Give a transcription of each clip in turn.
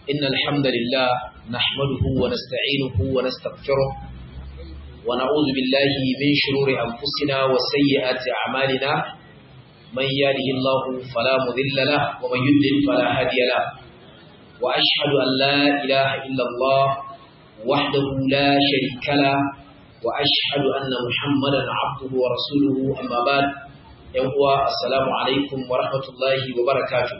إن الحمد لله نحمده ونستعينه ونستغفره ونعوذ بالله من شرور أنفسنا وسيئات أعمالنا من يهده الله فلا مضل له ومن يضلل فلا هادي له وأشهد أن لا إله إلا الله وحده لا شريك له وأشهد أن محمدا عبده ورسوله أما بعد yan uwa assalamu alaikum wa rahmatullahi wa barakatuh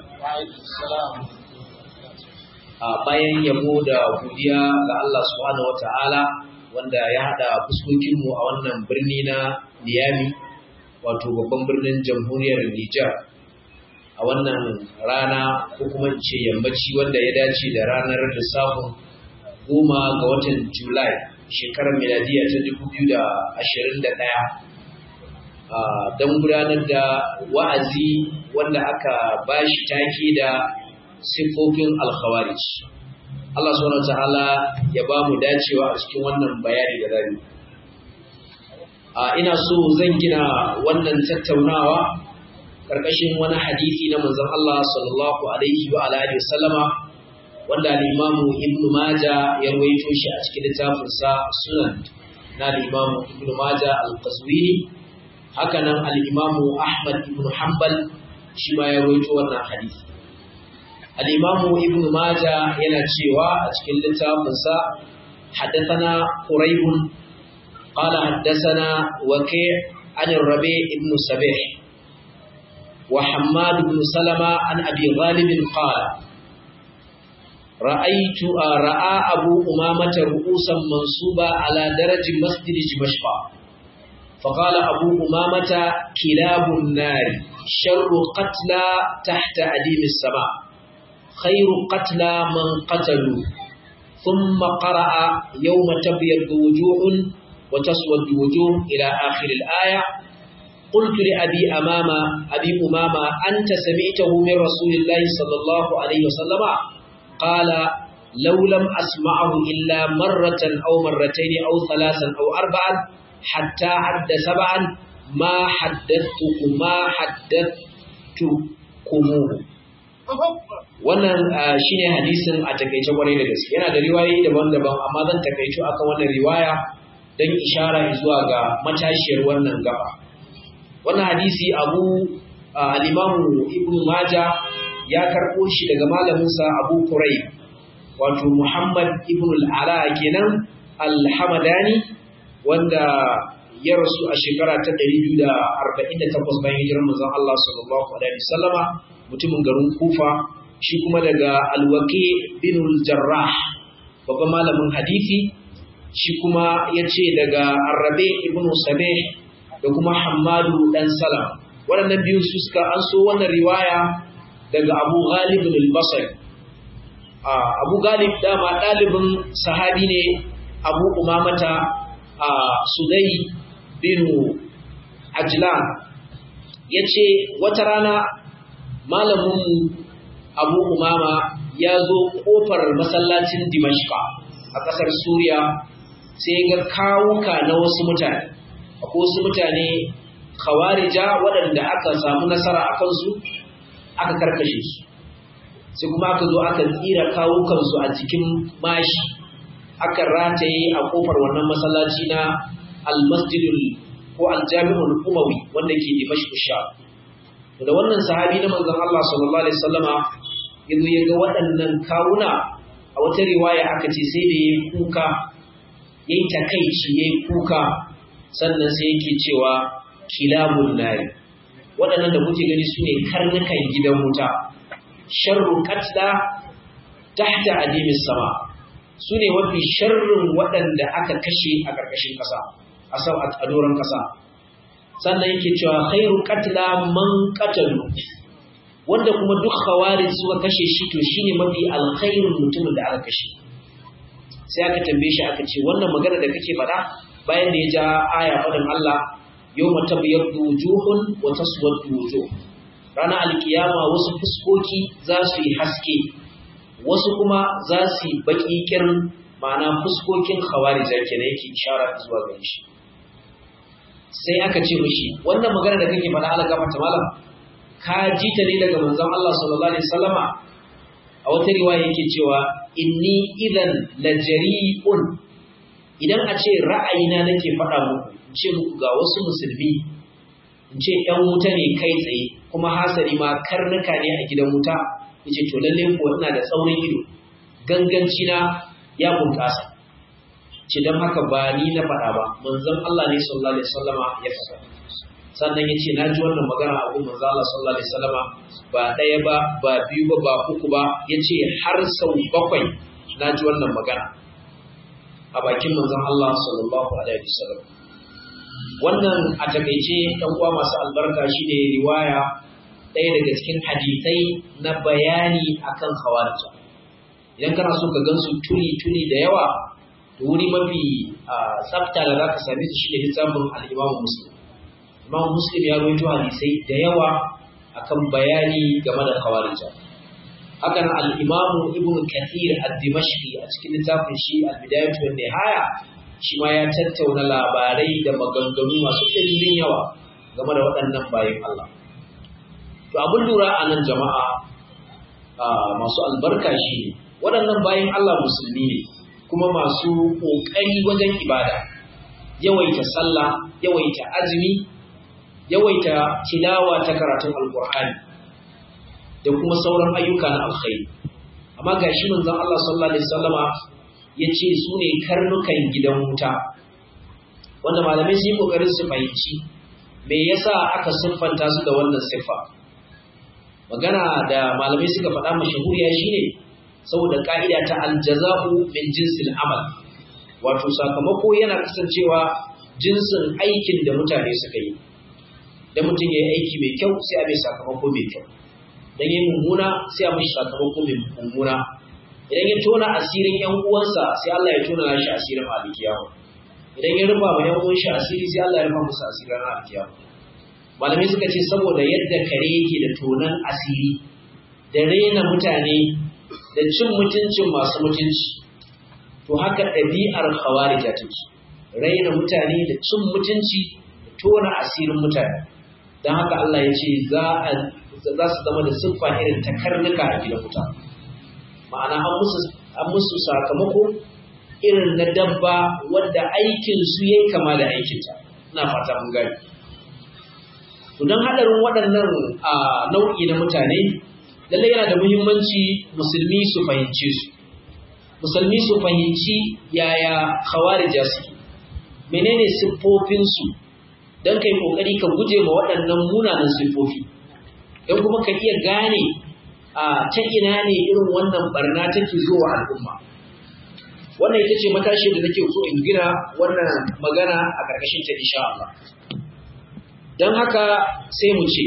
a bayan yabo da godiya ga Allah subhanahu wataala wanda ya hada fuskokin mu a wannan birni na Niamey wato babban birnin jamhuriyar Nijar a wannan rana ko kuma ce yammaci wanda ya dace da ranar lissafin goma ga watan Julai shekarar miladiya ta 2021 don gudanar da wa'azi wanda aka bashi take da siffofin alkhawarij. Allah subhanahu ta'ala ya ba mu dacewa a cikin wannan bayani da rani. Ina so zan gina wannan tattaunawa ƙarƙashin wani hadisi na manzon Allah sallallahu alaihi wa alihi wasallama wanda al-Imamu Ibn Majah ya rawaito shi a cikin littafinsa Sunan na al-Imamu Ibn Majah al-Qazwini hakanan al'imamu Ahmad ibn Hanbal shi ma ya roito wannan hadisi. Al'imamu ibn Maja yana cewa a cikin littafinsa, haddasana Quraibun, ƙala haddasana wake anin rabe ibn Sabih, wa Hammad ibn Salama an abi ghalibin ƙala. رأيت رأى أبو أمامة رؤوسا منصوبة على درج مسجد دمشق فقال أبو أمامة كلاب النار شر قتلى تحت أديم السماء خير قتلى من قتلوا ثم قرأ يوم تبيض وجوه وتسود وجوه إلى آخر الآية قلت لأبي أمامة أبي أمامة أنت سمعته من رسول الله صلى الله عليه وسلم قال لو لم أسمعه إلا مرة أو مرتين أو ثلاثا أو أربعا حتى عد سبعا ما حدثتكم ما حدثتكموه wannan shine hadisin a takeice kwarai da gaske yana da riwayoyi daban-daban amma zan takeice akan wannan riwaya don ishara zuwa ga matashiyar wannan gaba wannan hadisi abu al-imamu ibnu maja ya karɓo shi daga malaminsa abu kurai wato muhammad ibn al-ala kenan al-hamadani wanda ya rasu a shekara ta 248 bayan hijirar manzon Allah sallallahu alaihi wasallama mutumin garin Kufa shi kuma daga Al-Waqi bin al-Jarrah babban malamin hadisi shi kuma yace daga Arabi ibn Sabih da kuma Hammadu dan Salam waɗannan biyu su suka an so wannan riwaya daga Abu Ghalib al-Basri Abu Ghalib dama ɗalibin sahabi ne Abu Umamata a Sudai binu Ajlan ya ce wata rana malaminmu Abu Umama ya zo ƙofar masallacin Dimashqa a ƙasar Suriya sai ga kawuka na wasu mutane akwai wasu mutane khawarija waɗanda aka samu nasara a kansu aka karkashe su sai kuma aka zo aka tsira kawukansu a cikin mashi aka rataye a kofar wannan masallaci na almasjidul ko aljami'ul umawi wanda ke dimashq sha da wannan sahabi na manzon Allah sallallahu alaihi wasallama yazo ya ga waɗannan kawuna a wata riwaya aka ce sai da yayi kuka yayi takeici yayi kuka sannan sai yake cewa kilabun nari waɗannan da kuke gani sune karnukan gidan wuta sharru qatla tahta adimis sama su ne mafi sharrin waɗanda aka kashe a ƙarƙashin ƙasa a sau a doron ƙasa sannan yake cewa khairu qatla man qatalu wanda kuma duk khawarij suka kashe shi to shine mafi alkhairin mutumin da aka kashe sai aka tambaye shi aka ce wannan magana da kake faɗa bayan da ya ja aya faɗin Allah yawma tabyaddu wujuhun wa taswaddu wujuh ranar alkiyama wasu fuskoki za su yi haske wasu kuma za su yi baƙi ƙirin ma'ana fuskokin khawarija kenan yake ishara zuwa gare shi sai aka ce mishi wannan magana da kake faɗa ala gafarta malam ka ji ta ne daga manzon Allah sallallahu alaihi wasallama a wata riwaya yake cewa inni idan lajari'un idan a ce ra'ayina nake faɗa muku in ce muku ga wasu musulmi in ce ɗan wuta ne kai tsaye kuma hasari ma karnuka ne a gidan wuta yace to lalle ko ina da tsaurin ido ganganci na ya bunƙasa ce don haka ba ni na faɗa ba manzon Allah ne sallallahu alaihi wasallama ya faɗa sannan yace na ji wannan magana a gun manzon Allah sallallahu alaihi wasallama ba ɗaya ba ba biyu ba ba uku ba yace har sau bakwai na ji wannan magana a bakin manzon Allah sallallahu alaihi wasallam wannan a takaice ɗan uwa masu albarka shine riwaya ɗaya daga cikin hadisai na bayani akan khawarija idan kana so ka gansu tuli tuli da yawa to wuri mafi tsafta da za ka same su shine littafin al-Imam Muslim Imam Muslim ya rawaito hadisai da yawa akan bayani game da khawarija hakan al-Imam Ibn Kathir ad-Dimashqi a cikin littafin shi al-Bidayah wa Nihaya shi ma ya tattauna labarai da maganganu masu ɗimbin yawa game da waɗannan bayan Allah to abin lura a nan jama'a masu albarka shi ne waɗannan bayan Allah musulmi ne kuma masu ƙoƙari wajen ibada yawaita sallah yawaita azumi yawaita tilawa ta karatun alƙur'ani da kuma sauran ayyuka na alkhairi amma ga shi manzon Allah sallallahu alaihi wasallama ya ce su ne karnukan gidan wuta wanda malamai su yi ƙoƙarin su fahimci me yasa aka siffanta su da wannan siffa magana da malamai suka faɗa mashahuriya shine saboda ka'ida ta aljaza'u min jinsil amal wato sakamako yana kasancewa jinsin aikin da mutane suka yi da mutum ya yi aiki mai kyau sai a mai sakamako mai kyau dan yi mummuna sai a mai sakamako mai mummuna idan ya tona asirin yan uwansa sai Allah ya tona nashi asirin alkiyama idan ya rufa ma yan uwan shi asiri sai Allah ya rufa musu asirin alkiyama malamai suka ce saboda yadda kare yake da tonan asiri da raina mutane da cin mutuncin masu mutunci to haka ɗabi'ar khawarija take raina mutane da cin mutunci da tona asirin mutane don haka Allah ya ce za su zama da siffa irin ta karnuka a gidan wuta ma'ana an musu sakamako irin na dabba wadda aikinsu ya kama da aikinta ina fata mun gani to don haɗarin waɗannan nau'i na mutane lallai yana da muhimmanci musulmi su fahimce su musulmi su fahimci yaya khawarija su menene siffofinsu don kai kokari ka guje ma waɗannan munanan siffofi don kuma ka iya gane a ta ina ne irin wannan barna take zuwa al'umma wannan ita ce matashi da nake so in gina wannan magana a ƙarƙashin ta insha Allah don haka sai mu ce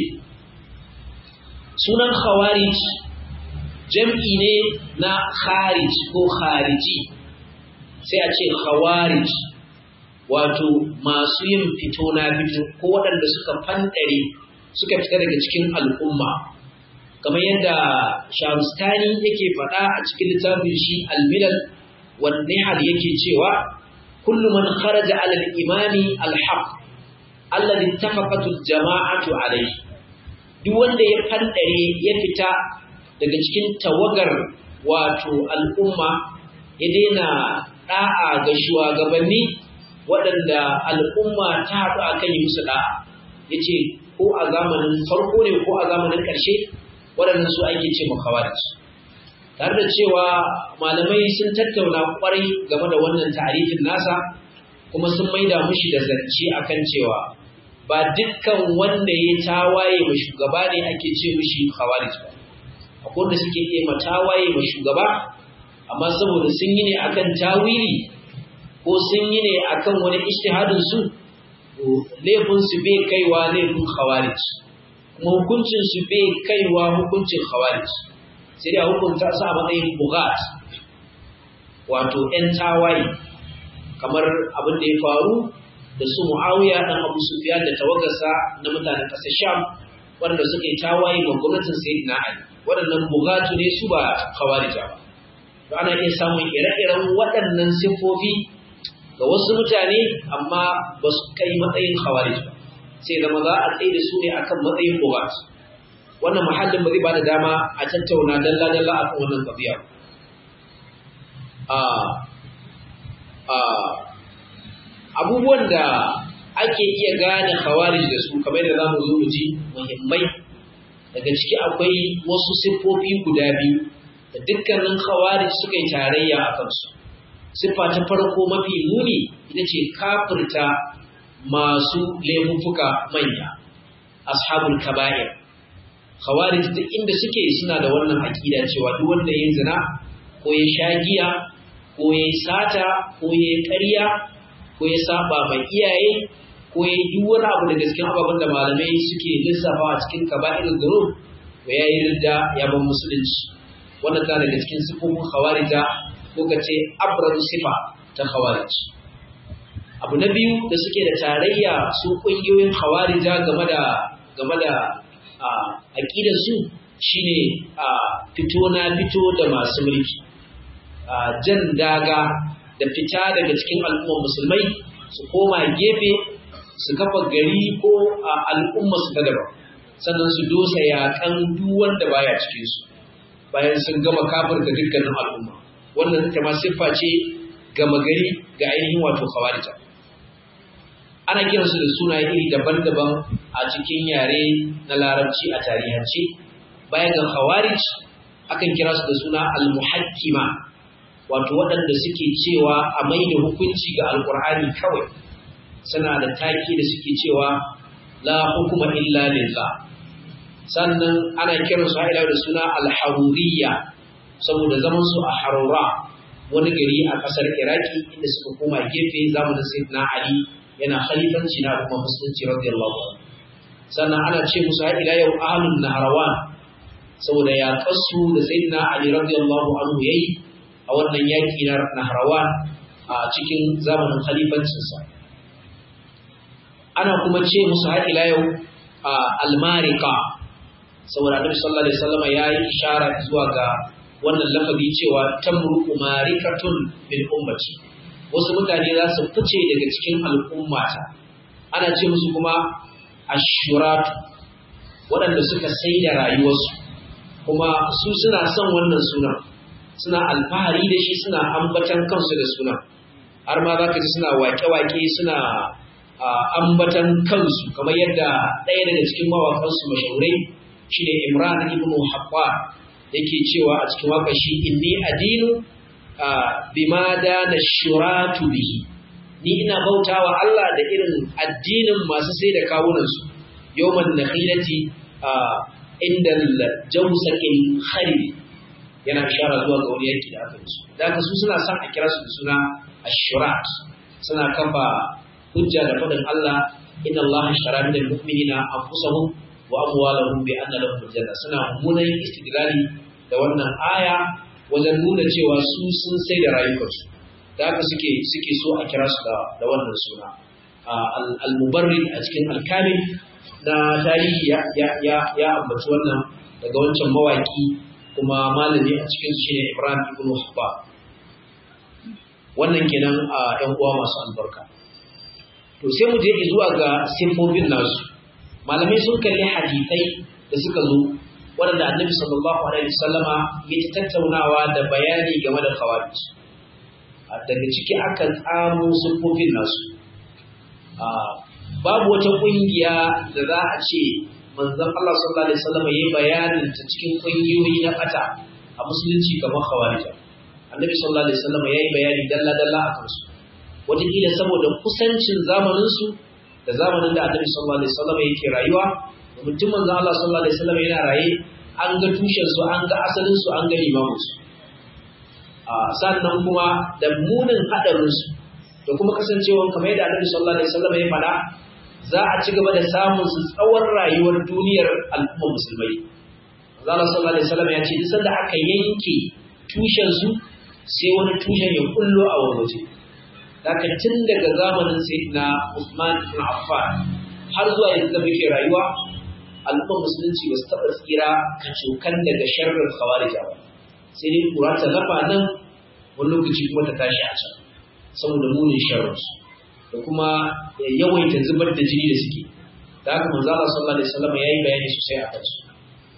sunan khawarij jam'i ne na kharij ko khariji sai a ce khawarij wato masu yin fito na fito ko waɗanda suka fandare suka fita daga cikin al'umma kamar yadda shamstani yake faɗa a cikin littafin shi al-milal wan nihal yake cewa kullu man kharaja ala al-imami al-haq alladhi ittafaqat al-jama'atu alayhi duk wanda ya fandare ya fita daga cikin tawagar wato al'umma ya daina da'a ga shugabanni waɗanda al'umma ta haɗu a kan yi musu da'a ya ce ko a zamanin farko ne ko a zamanin ƙarshe waɗannan su ake ce makawarci tare da cewa malamai sun tattauna ƙwarai game da wannan ta'arifin nasa kuma sun maida mushi da zance akan cewa ba dukkan wanda ya tawaye ma shugaba ne ake ce mushi khawarij ba akwai wanda suke iya ma tawaye ma shugaba amma saboda sun yi ne akan tawili ko sun yi ne akan wani ijtihadin su laifin su bai kaiwa laifin khawarij kuma hukuncin su bai kaiwa hukuncin khawarij sai dai hukunta su a matsayin bugat wato ƴan tawaye kamar abin da ya faru da su Muawiya dan Abu Sufyan da tawagarsa na mutanen ƙasar Sham waɗanda suka yi tawaye ga gwamnatin Sayyidina Ali waɗannan bugatu ne su ba khawarija ba to ana iya samun ire-iren waɗannan siffofi ga wasu mutane amma ba su kai matsayin khawarij ba sai zama za a tsaye da su ne akan matsayin bugat wannan mahallin ba zai bada dama a tattauna dalla dalla akan wannan qadiya a a abubuwan da ake iya gane khawarij da su kamar da zamu zo mu ji muhimmai daga ciki akwai wasu siffofi guda biyu da dukkanin khawarij suka yi tarayya a kansu siffa ta farko mafi muni ita ce kafirta masu laifuffuka manya ashabul kaba'ir khawarij duk inda suke suna da wannan aqida cewa duk wanda ya zina ko ya sha giya ko ya sata ko ya ƙarya ko ya saba mai iyaye ko ya yi duk wani abu da gaskiyan ababen da malamai suke lissafa a cikin kaba'ir dhunub ko ya yi ridda ya ban musulunci wannan ta daga cikin sifofin khawarija ko ka ce abrar sifa ta khawarij abu na biyu da suke da tarayya su kungiyoyin khawarija game da game da aqidar su shine fito na fito da masu mulki jan daga da fita daga cikin al'ummar musulmai su koma gefe su kafa gari ko al'umma su ta daban sannan su dosa yaƙan duk wanda baya cikin su bayan sun gama kafirta dukkanin al'umma wannan ita ma siffa ce gama gari ga ainihin wato khawarija ana kiransu da sunaye iri daban-daban a cikin yare na larabci a tarihance bayan ga khawarij akan kira su da suna al-muhakkima wato waɗanda suke cewa a mai da hukunci ga alkur'ani kawai suna da taki da suke cewa la hukuma illa lillah sannan ana kiran su haila da suna al-haruriyya saboda zaman su a harura wani gari a kasar iraki inda suka koma gefe zamanin sayyidina ali yana khalifanci na al'umma musulunci radiyallahu anhu sannan ana ce musu har ila yau ahlun nahrawan saboda ya kasu da sayyidina ali radiyallahu anhu yayi a wannan yaki na nahrawan a cikin zamanin khalifancinsa ana kuma ce musu har ila yau almarika saboda annabi sallallahu alaihi wasallam ya yi ishara zuwa ga wannan lafazi cewa tamruqu marikatun min ummati wasu mutane za su fice daga cikin al'ummata ana ce musu kuma ashuratu waɗanda suka sai da rayuwarsu kuma su suna son wannan sunan suna alfahari da shi suna ambatan kansu da sunan har ma za ka ji suna wake-wake suna ambatan kansu kamar yadda ɗaya daga cikin mawakansu mashahurai shine Imran ibn Habba yake cewa a cikin waka shi inni adinu bima dana shuratu bihi ni ina bautawa Allah da irin addinin masu sai da kawunan su yawman nakhilati inda jawsakin kharib yana ishara zuwa ga wani yanki da aka yi da haka su suna son a kira su da suna ashurat suna kafa hujja da faɗin Allah inna Allah shara min al-mu'minina anfusahum wa amwalahum bi anna lahum janna suna mummunan istidlali da wannan aya wajen nuna cewa su sun sai da rayukansu da haka suke suke so a kira su da da wannan suna al-mubarrid a cikin al-kamil na tarihi ya ya ya, ya ambaci wannan daga wancan mawaki kuma malami a cikin shi ne Ibrahim ibn Hubba wannan kenan a ƴan uwa masu albarka to sai mu je zuwa ga sifofin nasu malamai sun kalli hadisai da suka zo waɗanda annabi sallallahu alaihi wasallama ya ta tattaunawa da bayani game da khawarij daga ciki aka tsamo sifofin nasu babu wata ƙungiya da za a ce manzon Allah sallallahu alaihi wasallama yayi bayanin ta cikin ƙungiyoyi na bata a musulunci kamar khawarij annabi sallallahu alaihi wasallama yayi bayani dalla dalla a kansu wataƙila saboda kusancin zamaninsu da zamanin da annabi sallallahu alaihi wasallam yake rayuwa da mutum manzo Allah sallallahu alaihi wasallam yana raye an ga tushen su an ga asalin su an ga limamin su a sannan kuma da munin hadarin su da kuma kasancewa kamar yadda annabi sallallahu alaihi wasallam ya faɗa za a ci gaba da samun su tsawon rayuwar duniyar al'ummar musulmai manzo Allah sallallahu alaihi wasallam ya ce duk sanda aka yanke tushen su sai wani tushen ya kullo a wani waje Daga tun daga zamanin Sayyidina Usman ibn Affan har zuwa yanzu da muke rayuwa, al'ummar musulunci ba su taɓa tsira kacokan daga sharrin khawarija ba. Sai dai kura ta lafa nan wani lokaci kuma ta tashi a can saboda munin sharrinsu da kuma yawaita zubar da jini da suke. Da haka manzo Allah sallallahu alaihi wasallam yayi bayani sosai a kansu.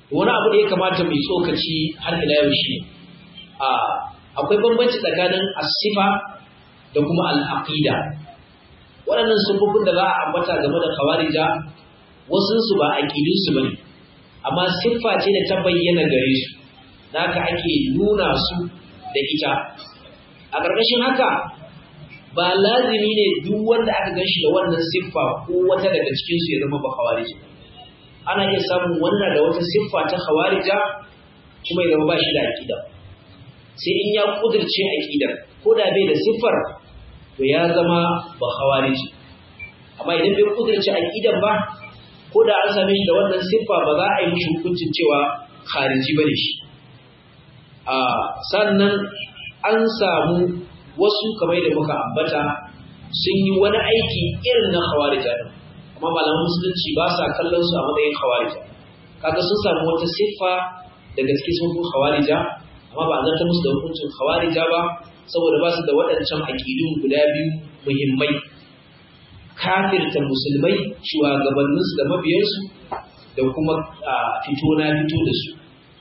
wani abu da ya kamata mai tsokaci har ila yau shi a akwai bambanci tsakanin asifa da kuma al'aqida waɗannan sufufin da za a ambata game da khawarija wasu su ba aqidun su bane amma siffa ce da ta bayyana gare su haka ake nuna su da ita a ƙarƙashin haka ba lazimi ne duk wanda aka gan shi da wannan siffa ko wata daga cikin su ya zama ba khawarija ana iya samun wannan da wata siffa ta khawarija kuma ya zama ba shi da aqida sai in ya kudirce aqidar ko da bai da siffar to ya zama ba khawariji amma idan bai kudirce aqidar ba ko da an same shi da wannan siffa ba za a yi mishi hukuncin cewa khariji bane shi a sannan an samu wasu kamar da muka ambata sun yi wani aiki irin na khawarija din amma malaman musulunci ba sa kallon su a matsayin khawarija kaga sun samu wata siffa daga cikin sun khawarija amma ba zan ta musu da hukuncin khawarija ba saboda ba su da waɗancan aƙidun guda biyu muhimmai kafirta musulmai shugabanninsu da mabiyansu da kuma fito na fito da su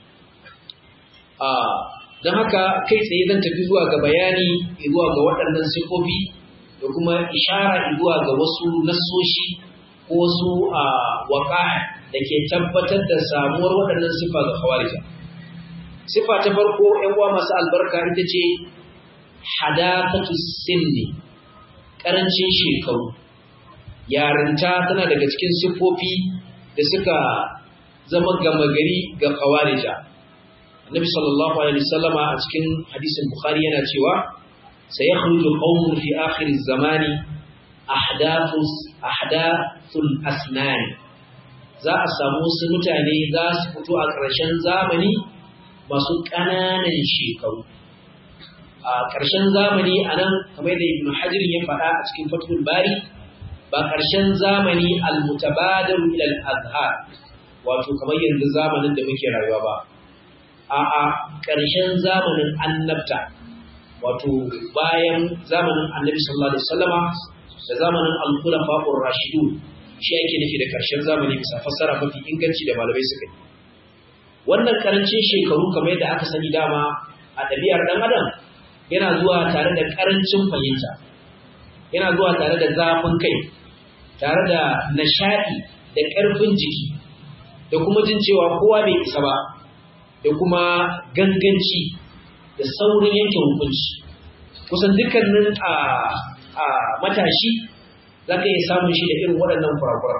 don haka kai tsaye zan tafi zuwa ga bayani zuwa ga waɗannan siffofi da kuma ishara zuwa ga wasu nassoshi ko wasu waƙa da ke tabbatar da samuwar waɗannan siffa ga khawarija siffa ta farko ‘yan uwa masu albarka ita ce hadakatu sinni ƙarancin shekaru yarinta tana daga cikin siffofi da suka zama gama gari ga khawarija annabi sallallahu alaihi wasallama a cikin hadisin bukhari yana cewa sayakhruju qaumun fi akhir az-zamani ahdathus ahdathul asnan za a samu wasu mutane za su fito a ƙarshen zamani masu ƙananan shekaru a ƙarshen zamani a nan kamar da ibn hajar ya faɗa a cikin fatul bari ba ƙarshen zamani al-mutabadar ila al-azhar wato kamar yanzu zamanin da muke rayuwa ba a'a ƙarshen zamanin annabta wato bayan zamanin annabi sallallahu alaihi wasallama da zamanin al-khulafa'ur rashidun shi ake nufi da ƙarshen zamani bisa fassara mafi inganci da malamai suka yi wannan karancin shekaru kamar yadda aka sani dama a ɗabi'ar ɗan adam yana zuwa tare da karancin fahimta yana zuwa tare da zafin kai tare da nishaɗi da ƙarfin jiki da kuma jin cewa kowa bai isa ba da kuma ganganci da saurin yanke hukunci kusan dukkanin a matashi za ka iya samun shi da irin waɗannan kurakuran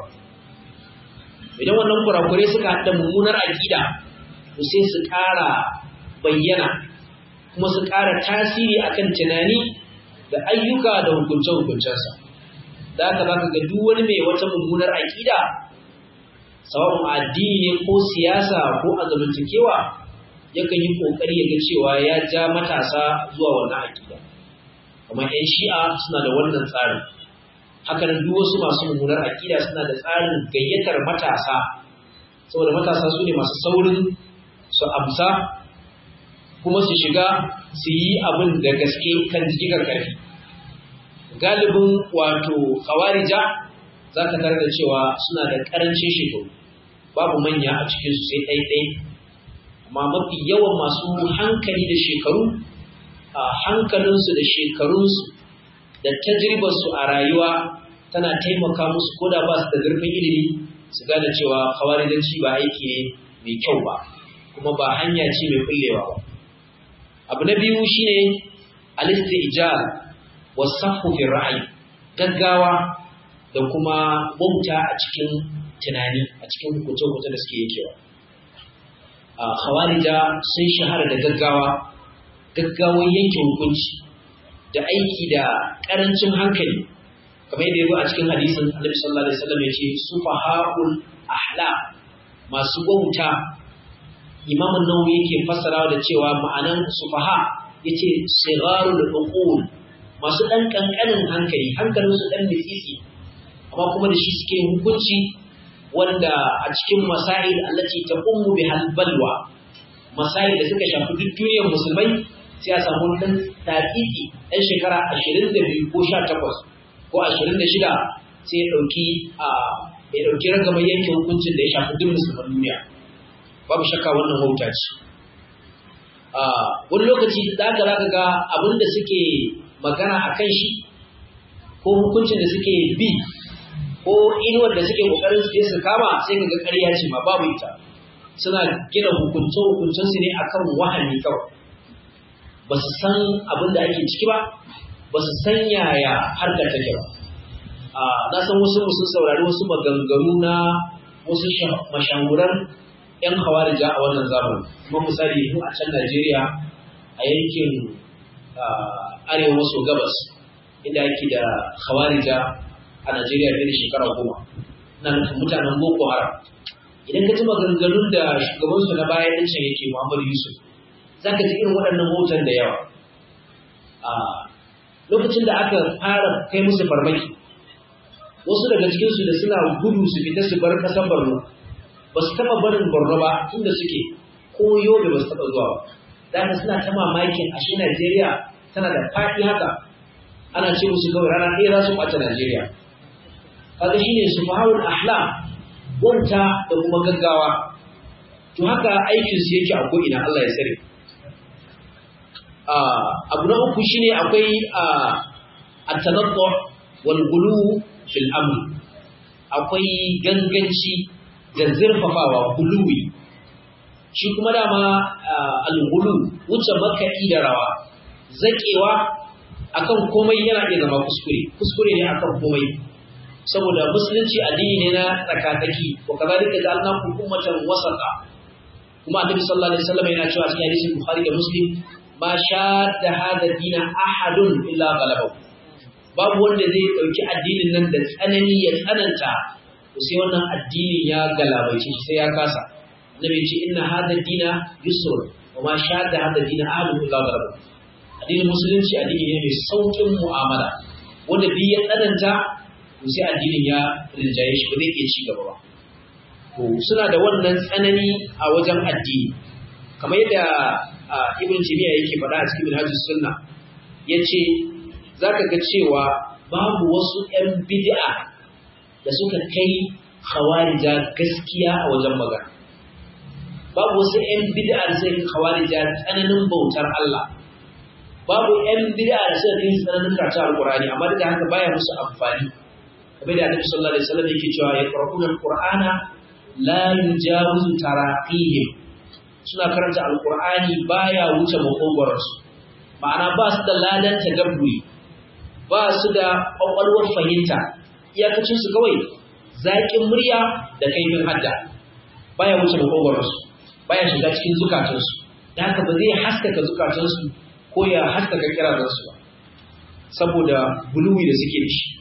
idan wannan kurakurai suka haɗa mummunar aƙida to sai su ƙara bayyana kuma su ƙara tasiri akan tunani da ayyuka da hukunce-hukuncensa da haka baka ga duk wani mai wata mummunar aƙida sawa'un addini ne ko siyasa ko a zamantakewa yakan yi ƙoƙari ya ga cewa ya ja matasa zuwa wannan aƙida kamar 'yan shi'a suna da wannan tsarin haka nan duk wasu masu mummunar aƙida suna da tsarin gayyatar matasa saboda matasa su ne masu saurin su amsa kuma su shiga su yi abin da gaske kan jikin ƙarfi galibin wato kawarija za ka tare da cewa suna da ƙarancin shekaru babu manya a cikinsu sai ɗaiɗai amma mafi yawan masu hankali da shekaru a hankalinsu da shekarunsu da tajribarsu a rayuwa tana taimaka musu ko da ba su da zurfin ilimi su gane cewa kawarijanci ba aiki ne mai kyau ba kuma ba hanya ce mai kullewa ba abu na biyu shine al-istijal wasafu fi ra'ayi gaggawa da kuma wauta a cikin tunani a cikin hukunce-hukunce da suke yakewa a khawarija sun shahara da gaggawa gaggawan yanke hukunci da aiki da karancin hankali kamar yadda yazo a cikin hadisin Annabi sallallahu alaihi wasallam yace sufahaul ahla masu wauta Imam an-Nawawi yake fassarawa da cewa ma'anan sufaha yace sigharul uqul masu dan kankanin hankali hankalin su dan mitsitsi amma kuma da shi suke hukunci wanda a cikin masail allati taqummu bihal balwa masail da suka shafi duk duniyar musulmai sai a samu dan tafifi dan shekara 22 ko 18 ko 26 sai ya dauki a ya dauki ragamar yanke hukuncin da ya shafi duk musulman duniya babu shakka wannan wauta ce wani lokaci da aka zaka ga abin da suke magana a kan shi ko hukuncin da suke bi ko inuwar da suke kokarin su je su kama sai ka ga ƙarya ce ma babu ita suna gina hukunce hukuncen su ne akan wahani kawai ba su san abin da ake ciki ba ba su san yaya harkar take ba na san wasu sun saurari wasu maganganu na wasu mashahuran 'yan hawarija a wannan zamani kuma misali mu a can Najeriya a yankin arewa maso gabas inda yake da hawarija a Najeriya fiye da shekara goma na nufin mutanen Boko Haram idan ka ji maganganun da shugabansu na baya ɗin can yake Muhammadu Yusuf za ka ji irin waɗannan hoton da yawa lokacin da aka fara kai musu farmaki wasu daga cikinsu da suna gudu su fita su bar ƙasar Borno ba su taɓa barin Borno ba inda suke ko Yobe ba su taɓa zuwa ba. Da haka suna ta mamakin ashe Najeriya tana da faɗi haka ana ce musu kawai rana ɗaya za su ɓata Najeriya. Kaga shine su fahawul ahla wauta da kuma gaggawa. To haka aikin su yake a ko'ina Allah ya tsare. Abu na uku shine akwai at-tanattu wal ghulu fil amr. Akwai ganganci da zurfafawa guluwi shi kuma dama al-gulu wuce makaɗi da rawa zakewa akan komai yana iya zama kuskure kuskure ne akan komai saboda musulunci addini ne na tsakatsaki wa kazalika ja'alnakum ummatan wasata kuma annabi sallallahu alaihi wasallam yana cewa cikin hadisin bukhari da muslim ma shadda hada dina ahadun illa ghalabahu babu wanda zai dauki addinin nan da tsanani ya tsananta sai wannan addinin ya galabaice shi sai ya kasa annabi ce inna hadha dina yusr wa ma shadda hadha dina ahadun illa ghalaba addinin musulunci addini ne mai saukin mu'amala wanda duk ya tsananta to sai addinin ya rinjaye shi ba zai iya ci gaba ba to suna da wannan tsanani a wajen addini kamar yadda ibn timiya yake faɗa a cikin minhajus sunna yace zaka ga cewa babu wasu 'yan bid'a da suka kai khawarija gaskiya a wajen magana babu wasu 'yan bid'a da suka kai khawarija tsananin bautar Allah babu 'yan bid'a da suka kai tsananin karatu alqur'ani amma duk da haka baya musu amfani kamar da Annabi sallallahu alaihi wasallam yake cewa ya qara'una alqur'ana la yujawizu taraqihim suna karanta alqur'ani baya wuce makogwaransu ma'ana ba su da ladan tadabburi ba su da kwakwalwar fahimta iyakacin su kawai zaƙin murya da kaifin hadda baya wuce makogwaransu baya shiga cikin zukatansu da haka ba zai haskaka zukatansu ko ya haskaka kirazansu ba saboda buluwi da suke da shi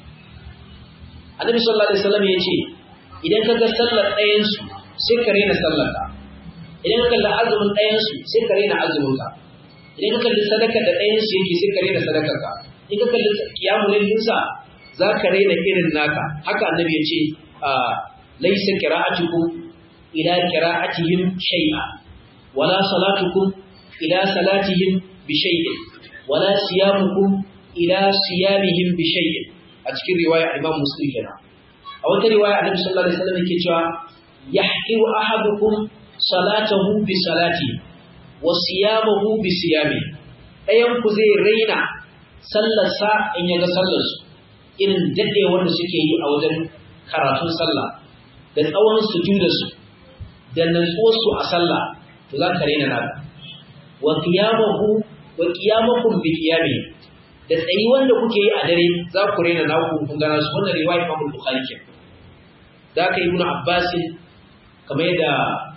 annabi sallallahu alaihi wasallam ya ce idan ka ga sallar ɗayansu sai ka rena sallar ka idan ka kalli azumin ɗayansu sai ka rena azumin ka idan ka kalli sadaka da ɗayansu yake sai ka rena sadakar ka in ka kalli kiyamun lillinsa za ka raina irin naka haka annabi ya ce laisa qira'atukum ila qira'atihim shay'a wala salatukum ila salatihim bi shay'in wala siyamukum ila siyamihim bi shay'in a cikin riwaya Imam Muslim kenan a wata riwaya Annabi sallallahu alaihi wasallam yake cewa yahqiru ahadukum salatahu bi salati wa siyamahu bi siyami ɗayan ku zai raina sallarsa in ya ga sallarsu irin daɗewar da suke yi a wajen karatun sallah da tsawon sujudarsu da natsuwarsu a sallah to za ka raina naka wa qiyamahu wa qiyamakum bi qiyami da tsayi wanda kuke yi a dare za ku raina naku kun gana su wannan riwaya Imam Bukhari ke da ka ibnu Abbas kamar yadda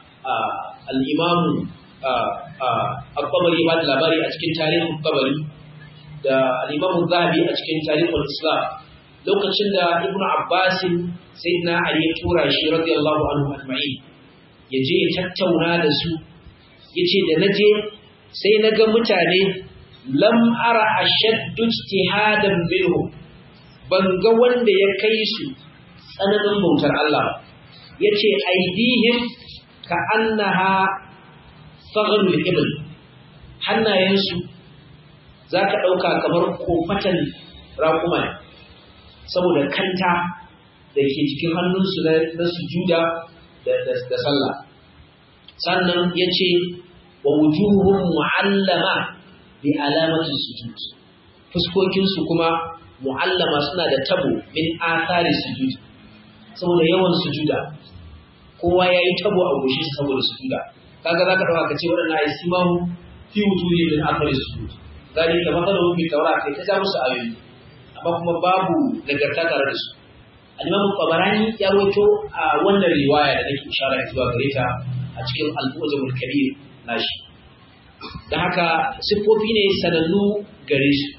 al-Imam al-Qabari ba da labari a cikin tarihin Qabari da al-Imam Zahabi a cikin tarihul Islam lokacin da Ibn Abbas sayyidina Ali ya tura shi radiyallahu anhu ajma'in ya je ya tattauna da su yace da naje sai naga mutane lam ara ashaddu ijtihadan minhum ban ga wanda ya kai su tsananin bautar Allah yace aidihim ka annaha saghlul ibn hannayensu zaka dauka kamar kofatan raƙuma ne saboda kanta da ke cikin hannunsu na sujuda da sallah sannan yace wa wujuhum mu'allama bi alamati sujud fuskokin su kuma mu'allama suna da tabo min athari sujud saboda yawan sujuda kowa yayi tabo a goshin saboda sujuda kaga zaka dauka kace wadannan ayi simahu fi wujuhi min athari sujud zalika mathaluhum fi tawrat kai ta musu ayoyi amma kuma babu nagarta tare da su al-imam qabarani ya rawaito a wannan riwaya da nake ishara zuwa gare ta a cikin al-mujamul kabir nashi dan haka sifofi ne sanannu gare su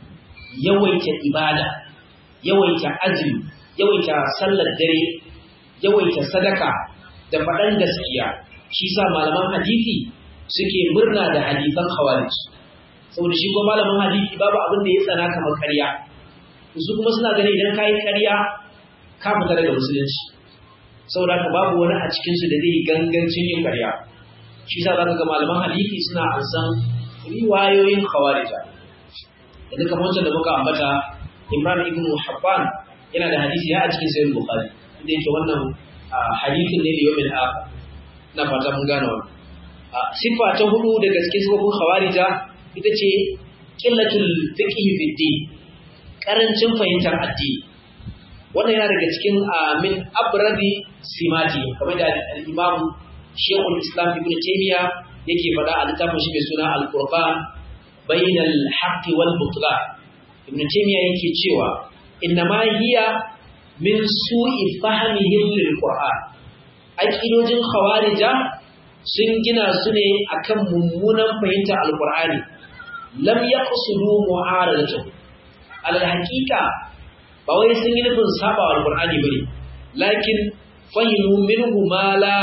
yawaita ibada yawaita azumi yawaita sallar dare yawaita sadaka da faɗan gaskiya shi sa malaman hadisi suke murna da hadisan khawarij saboda shi kuma malamin hadisi babu abin da ya tsana kamar ƙarya su kuma suna gani idan kayi ƙarya ka fita daga musulunci saboda haka babu wani a cikin su da zai yi gangancin yin ƙarya shi sa zaka ga malaman hadisi suna ansan riwayoyin khawarija da duka wancan da muka ambata Imran ibn Habban yana da hadisi ya a cikin sahih Bukhari inda yake wannan hadisin ne da yawmin akhir na fata mun gane wannan sifa ta hudu daga cikin sifofin khawarija ita ce qillatul fiqh fi din karancin fahimtar addini wannan yana daga cikin min abradi simati kamar da al-imam Sheikhul Islam Ibn Taymiyyah yake faɗa a littafin shi mai suna Al-Qur'an bainal haqqi wal butlan Ibn Taymiyyah yake cewa innama hiya min su'i fahmihim lil Qur'an aqidojin khawarija sun gina su ne akan mummunan fahimtar Al-Qur'ani lam yaqsudu mu'aradatuhu alal haqiqa ba wai sun yi nufin saba wa alqur'ani bane lakin fahimu minhu ma la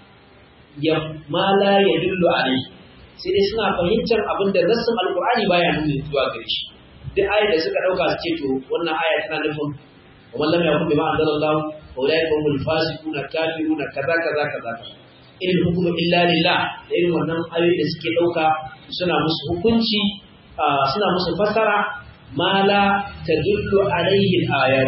ya ma la yadullu alayhi sai dai suna fahimtar abin da nassin alqur'ani baya nuna zuwa gare shi duk ayat da suka dauka su ce to wannan aya tana nufin wa man lam yakun bima anzalallahu fa ulaika humul fasiquna kafiruna kaza kaza kaza in hukmu illa lillah da irin wannan ayoyi da suke dauka suna musu hukunci suna musu fasara ma la tadullu alaihi ayat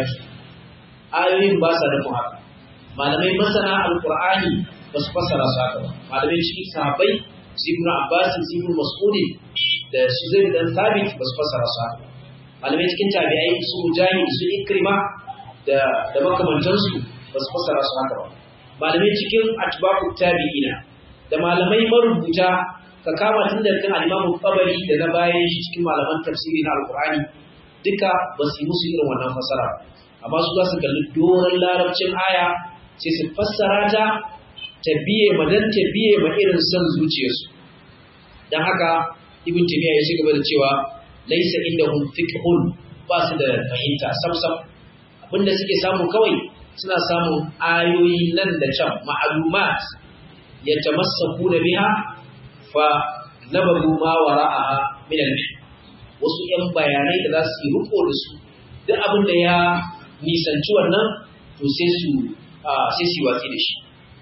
ayoyin ba sa nufin haka malamai masana alqur'ani ba su fassara su haka ba malamai cikin sahabbai su ibn abbas su ibn mas'ud da su zai dan sabit ba su fassara su haka malamai cikin tabi'ai su mujahid su ikrima da da makamantansu ba su fassara su haka ba malamai cikin atba'u tabi'ina da malamai marubuta ka kama tun da kan al-Imam Tabari da na bayan shi cikin malaman tafsiri na Al-Qur'ani duka ba su yi musu irin wannan fasara amma su za su kalli doron larabcin aya sai su fassara ta ta biye ma dan ta biye ma irin son zuciyarsu dan haka Ibn Taymiyyah ya gaba da cewa laysa indahum fiqhun ba su da fahimta samsam abinda suke samu kawai suna samun ayoyi nan da can ma'lumat yatamassaku da biha fa nabaru ma wara'aha min al wasu yan bayanai da za su yi riko da su duk abin da ya nisanci wannan to sai su sai su watsi da shi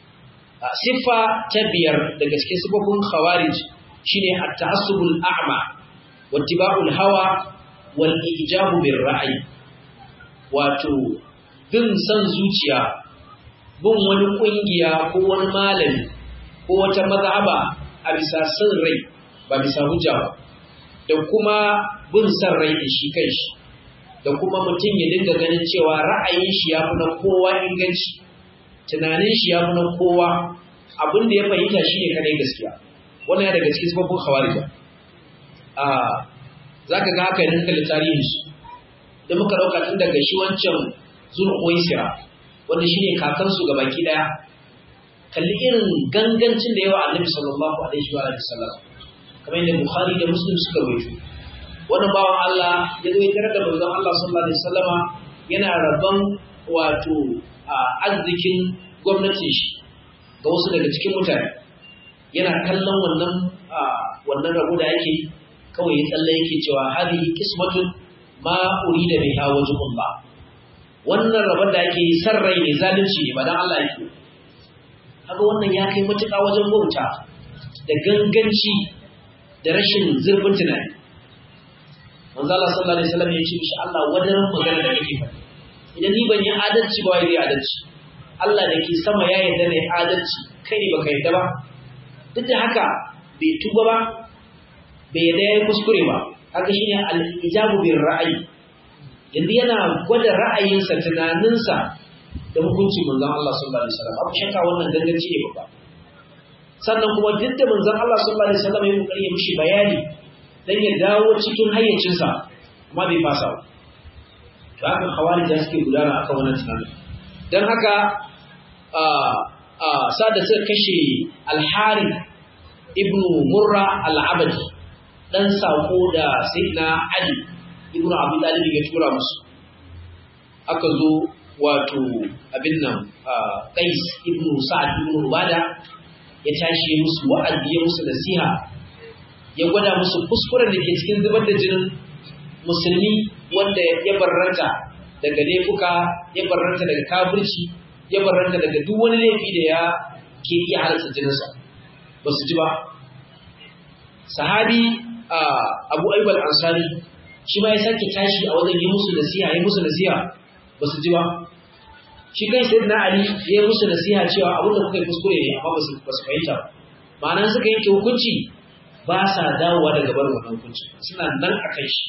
siffa ta biyar daga cikin sifofin khawarij shine at-ta'assubul a'ma wa ittiba'ul hawa wal ijabu bir ra'yi wato bin san zuciya bin wani kungiya ko wani malami ko wata mazhaba a bisa son rai ba bisa hujja ba da kuma bin son rai da shi kanshi da kuma mutum ya dinga ganin cewa ra'ayin shi ya fi na kowa inganci tunanin shi ya fi na kowa abin da ya fahimta shi ne kadai gaskiya wannan ya daga cikin sababin khawarija a za ka ga haka yin kalli tarihin su da muka ɗauka tun daga shi wancan zulhuwaisira wanda shi ne kakansu ga baki ɗaya kalli irin gangancin da yawa annabi sallallahu alaihi wa sallam kamar yadda bukhari da muslim suka rawaito wannan bawan Allah ya zo ya tarar da manzon Allah sallallahu alaihi wasallama yana rabon wato arzikin gwamnatin shi ga wasu daga cikin mutane yana kallon wannan wannan rabo da yake kawai ya tsalle yake cewa hadhihi qismatun ma urida biha wajhullah wannan rabon da ake san rai ne zalunci ne ba dan Allah yake kaga wannan ya kai matuƙa wajen bauta da ganganci da rashin zurfin tunani manzo Allah sallallahu alaihi wasallam ya ce mishi Allah wajen magana da kake faɗi idan ni ban yi adalci ba wai zai adalci Allah da ke sama ya yarda ne adalci kai ne baka yarda ba duk da haka bai tuba ba bai yadda ya yi kuskure ba haka shi ne al'ijabu bin ra'ayi yanzu yana gwada ra'ayinsa tunaninsa da hukuncin manzon Allah sallallahu alaihi wasallam abu shakka wannan ganganci ne babba sannan kuma duk da manzon Allah sallallahu alaihi wasallam ya kokari ya mishi bayani dan ya dawo cikin hayyacinsa amma bai fasa ba to haka khawarij suke gudana akan wannan tunanin dan haka a a sada suka kashe al-Harith ibn Murra al-Abadi dan sako da Sayyidina Ali ibn Abi Talib ya tura musu aka zo wato abin nan Qais ibn Sa'ad ibn Ubada ya tashi musu wa'azi ya musu nasiha ya gwada musu kuskuren da ke cikin zubar da jinin musulmi wanda ya barranta daga laifuka ya barranta daga kafirci ya barranta daga duk wani laifi da ya ke iya halarta jininsa ba su ji ba sahabi abu aibal ansari shi ma ya sake tashi a wajen yi musu nasiha yi musu nasiha ba su ji ba shi kai sai na ali ya yi musu nasiha cewa abin da kuka yi kuskure ne amma ba su fahimta ba ma'ana suka yanke hukunci ba sa dawowa daga barin wannan hukunci suna nan a kai shi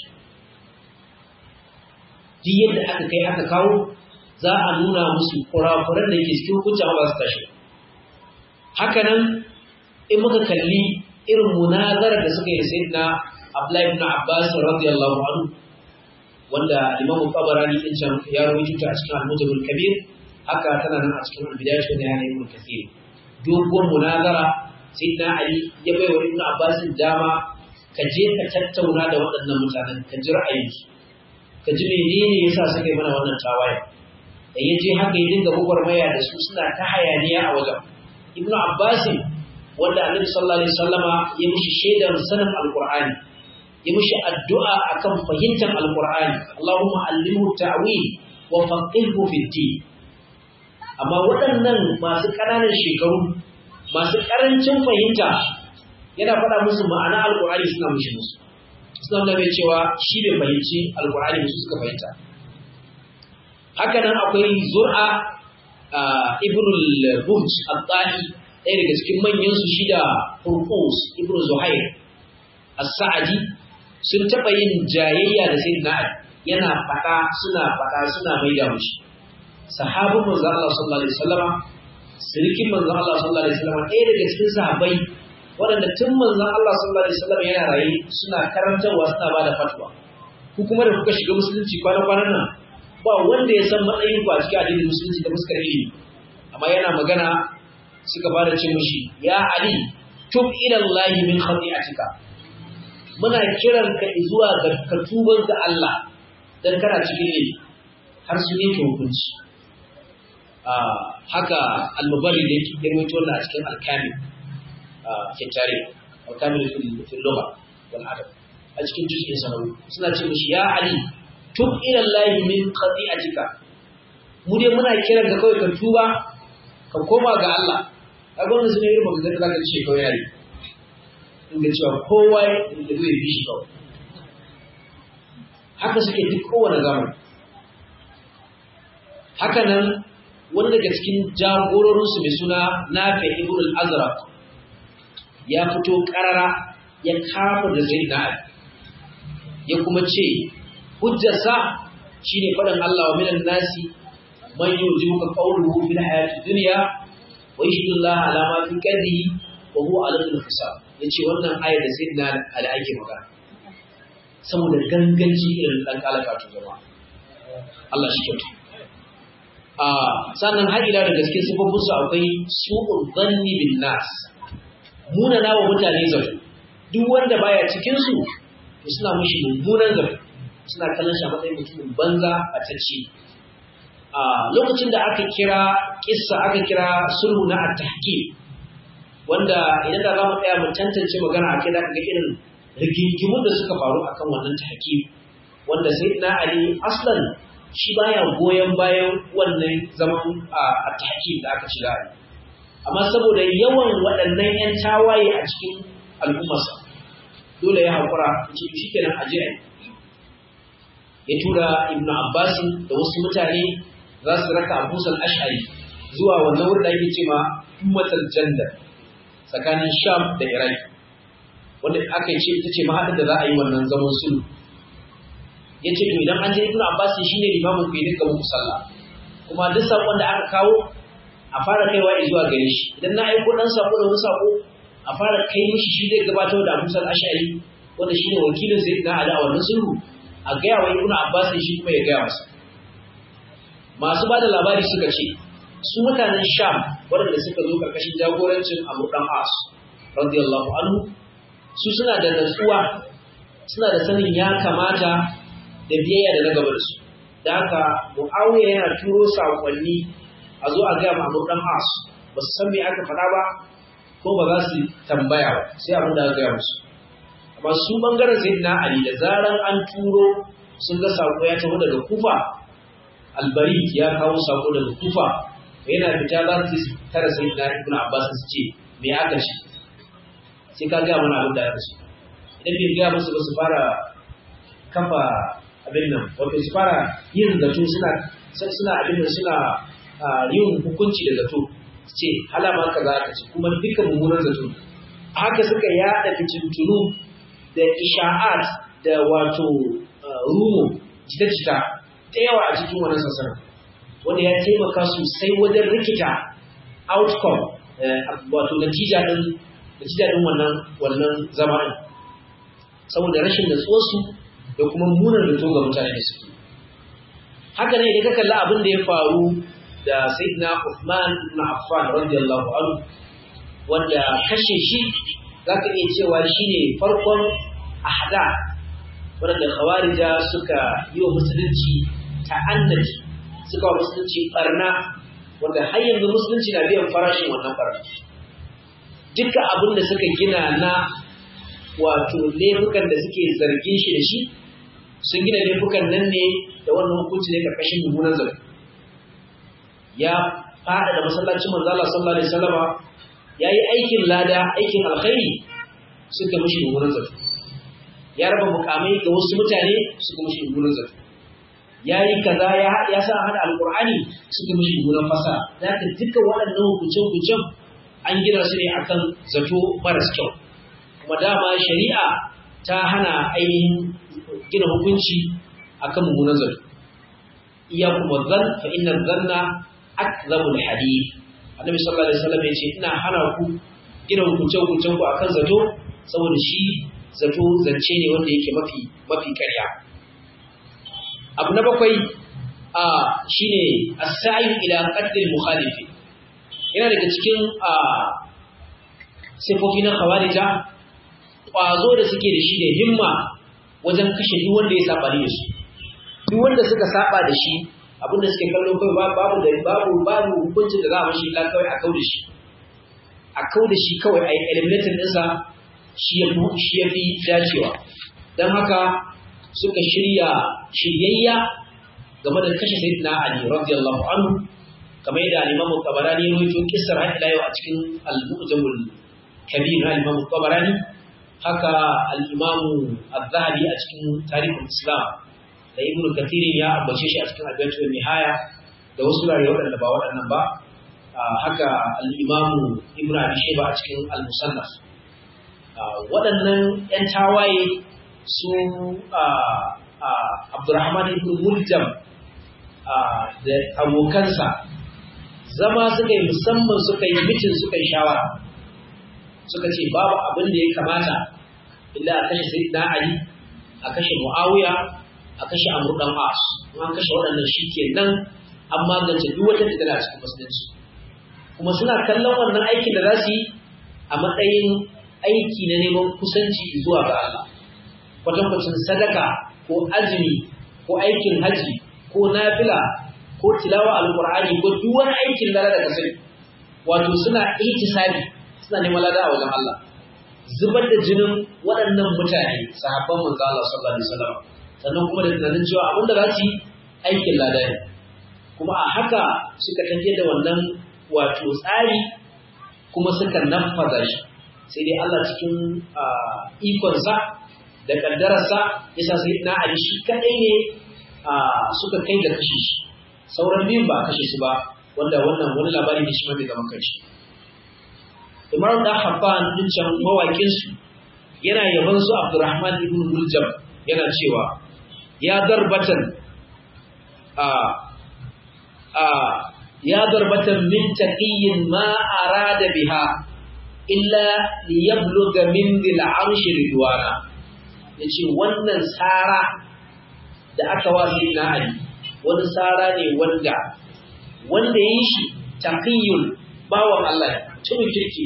duk yadda aka kai aka kawo za a nuna musu kurakuran da ke cikin hukunci amma ba su tashi haka nan in muka kalli irin munazarar da suka yi sai na Abdullahi ibn Abbas radiyallahu anhu wanda Imam Tabarani din can ya rawaito ta a cikin Al-Mujam al-Kabir haka tana nan a cikin Al-Bidayah wa Nihayah ibn Kathir dogon munazara sayyidina Ali ya bai wa Ibn Abbas dama ka je ka tattauna da waɗannan mutanen ka ji ra'ayinsu ka ji menene yasa suka yi mana wannan tawaye da ya je haka ya dinga gwagwarmaya da su suna ta hayaniya a wajen Ibn Abbas wanda Annabi sallallahu alaihi wasallama ya mishi shaidar sanin Al-Qur'ani yi mishi addu'a akan fahimtar alƙur'ani Allahumma allimhu ta'wil wa faqihhu fi din amma waɗannan masu ƙananan shekaru masu ƙarancin fahimta yana faɗa musu ma'ana alƙur'ani suna mishi musu suna da mai cewa shi bai fahimci alƙur'ani musu suka fahimta haka nan akwai zur'a ibnul buj al-tahi ɗaya daga cikin manyan su shida furqus ibnu zuhair as-sa'di sun taɓa yin jayayya da sai na yana faɗa suna faɗa suna mai da mushi sahabin manzo Allah sallallahu alaihi wasallam sirikin manzo Allah sallallahu alaihi wasallam ɗaya daga cikin sahabbai waɗanda tun manzo Allah sallallahu alaihi wasallam yana raye suna karantarwa suna bada fatwa ku kuma da kuka shiga musulunci kwana kwanan nan ba wanda ya san matsayin ku a cikin addinin musulunci da fuskar ilimi amma yana magana suka fara ce mushi ya ali tub ila Allah min khati'atika muna kiran ka zuwa ga katuban ga Allah dan kana cikin ne har su yake hukunci haka al-muballi da yake ya rawaito wannan a cikin al-kamil ke tare al-kamil fil lugha wal adab a cikin juz'in sanawi suna ce mishi ya ali tub ila Allah min qati'atika mu dai muna kiran ka kawai ka tuba ka koma ga Allah kaga wannan sune irin magana da zaka ce kawai yayi inda cewa kowa da zai bi shi kawai haka suke duk kowane zamani haka nan wani daga cikin jagororinsu mai suna nafi ibn al-azraq ya fito karara ya kafa da zai na ya kuma ce hujjarsa shine faɗin Allah wa minan nasi man yujibuka qawluhu fil hayati dunya wa yashhadu Allah ala ma fi qalbihi wa huwa ala al-hisab yace wannan ayar da sayyidina Ali ake magana saboda ganganci irin dan kalaka to jama'a Allah shi kyauta a sannan har ila da gaske sifofin su akwai su'ul dhanni bin nas muna nawa mutane zato duk wanda baya cikin su to suna mushi mummunan zato suna kallon shi a matsayin mutumin banza a tacci a lokacin da aka kira kissa aka kira sulhu na at-tahkim wanda idan da za mu tsaya mu tantance magana akai da ga irin rigingimun da suka faru akan wannan tahkim wanda sai na Ali aslan shi baya goyon bayan wannan zaman a tahkim da aka ci Ali amma saboda yawan waɗannan ƴan tawaye a cikin al'ummarsa dole ya haƙura ce shi kenan aje ya tura Ibn Abbas da wasu mutane za su raka Abu Sal Ash'ari zuwa wannan wurin da yake cewa ummatul jannah tsakanin sham da iraki wanda aka ce ita ce mahaɗin da za a yi wannan zaman sulhu ya ce to idan an je ibn abbas shi ne limamin ku yi dinga muku sallah kuma duk saƙon da aka kawo a fara kaiwa zuwa gare shi idan na aiko ɗan saƙo da wani saƙo a fara kai mishi shi zai gabatar da abu ash'ari wanda shi ne wakilin sai na ala a wannan sulhu a gaya wa ibn abbas shi kuma ya gaya masa masu ba da labari suka ce su mutanen sham waɗanda suka zo karkashin jagorancin amr dan as radiyallahu anhu su suna da natsuwa suna da sanin ya kamata da biyayya da na gaba da su da haka muawiya yana turo saƙonni a zo a gaya ma amr dan as ba su san me aka faɗa ba ko ba za su tambaya ba sai abin da aka gaya musu amma su bangaren sayyidina ali da zaran an turo sun ga sako ya taho daga kufa albari ya kawo sako daga kufa yana fita za su tara sayyidina ibn abbas su ce me aka ce sai ka ga mana abin da aka ce idan bai ga musu ba su fara kafa abin nan wato su fara yin zato suna suna abin nan suna yin hukunci da zato su ce halama kaza aka ce kuma dukkan mummunan zato haka suka yada fitintunu da isha'at da wato rumo jita-jita ta yawa a cikin wannan sassanin wanda ya taimaka sosai wajen rikita outcome wato natija din natija din wannan wannan zamanin saboda rashin natsuwarsu da kuma munar da to ga mutane da suke haka ne idan ka kalli abin da ya faru da sayyidina Uthman ibn Affan radiyallahu anhu wanda kashe shi zaka iya cewa shine farkon ahda waɗanda khawarija suka yi wa musulunci ta'annaci suka wa musulunci barna wanda har yanzu musulunci na biyan farashin wannan barna duka abin da suka gina na wato laifukan da suke zargin shi da shi sun gina laifukan nan ne da wannan hukunci ne karkashin mummunan zargi ya fada da masallacin manzo Allah sallallahu alaihi wasallama yayi aikin lada aikin alkhairi suka mishi mummunan zargi ya raba mukamai ga wasu mutane suka mishi mummunan zargi yayi kaza ya ya sa hada alqur'ani suka mishi mummunan fasa da ka duka waɗannan hukuncen hukuncen an gina su ne akan zato maras kyau kuma dama shari'a ta hana ainihin gina hukunci akan mummunan zato iya kuma zan fa inna zanna akzabul hadith annabi sallallahu alaihi wasallam yace ina hana ku gina hukuncen hukuncen ku akan zato saboda shi zato zance ne wanda yake mafi mafi ƙarya abu na bakwai a shine as-sa'i ila qadri mukhalifi yana daga cikin a sifofi na khawarija kwazo da suke da shi da himma wajen kashe duk wanda ya saba da su duk wanda suka saba da shi abinda suke kallo kai babu da babu babu hukuncin da za a mashi illa kawai a kau da shi a kau da shi kawai a yi eliminatin ɗinsa shi ya fi shi ya fi dacewa don haka suka shirya shiryayya game da kashe sayyidina ali radiyallahu anhu kamar yadda al-imamu tabarani ya rawaito kissar har ila yau a cikin al-mu'jamul kabir na al-imamu tabarani haka al-imamu az-zahabi a cikin tarihin islam da ibn kathir ya ambace shi a cikin al-baitul nihaya da wasu rare waɗanda ba waɗannan ba haka al-imamu ibn abi shayba a cikin al-musannaf waɗannan ƴan tawaye su abdurrahman ibn muljam da abokansa zama suka yi musamman suka yi mitin suka yi shawara suka ce babu abin da ya kamata illa a kashe sayyidina ali a kashe muawiya a kashe amr dan as an kashe waɗannan shikenan an magance duk wata fitina a cikin musulunci kuma suna kallon wannan aikin da za su yi a matsayin aiki na neman kusanci zuwa ga Allah kwatankwacin sadaka ko azumi ko aikin haji ko nafila ko tilawa alqur'ani ko duk wani aikin da da kasai wato suna ihtisabi suna neman lada a wajen Allah zubar da jinin waɗannan mutane sahabban manzo Allah sallallahu alaihi wasallam sannan kuma da tunanin cewa abin da za su yi aikin lada ne kuma a haka suka tafiyar da wannan wato tsari kuma suka nafaza shi sai dai Allah cikin ikonsa da kaddararsa yasa sai na Ali shi kadai ne suka kai da kashe shi sauran biyun ba kashe su ba wanda wannan wani labari ne shi ma bai zama kanshi Imam da Habban din can mawakin su yana yaban su Abdurrahman ibn Muljam yana cewa ya darbatan a a ya darbatan min taqiyyin ma arada biha illa liyabluga min dil arshi ridwana yace wannan sara da aka wa na Ali wani sara ne wanda wanda yi shi taqiyyun bawan Allah tun kirki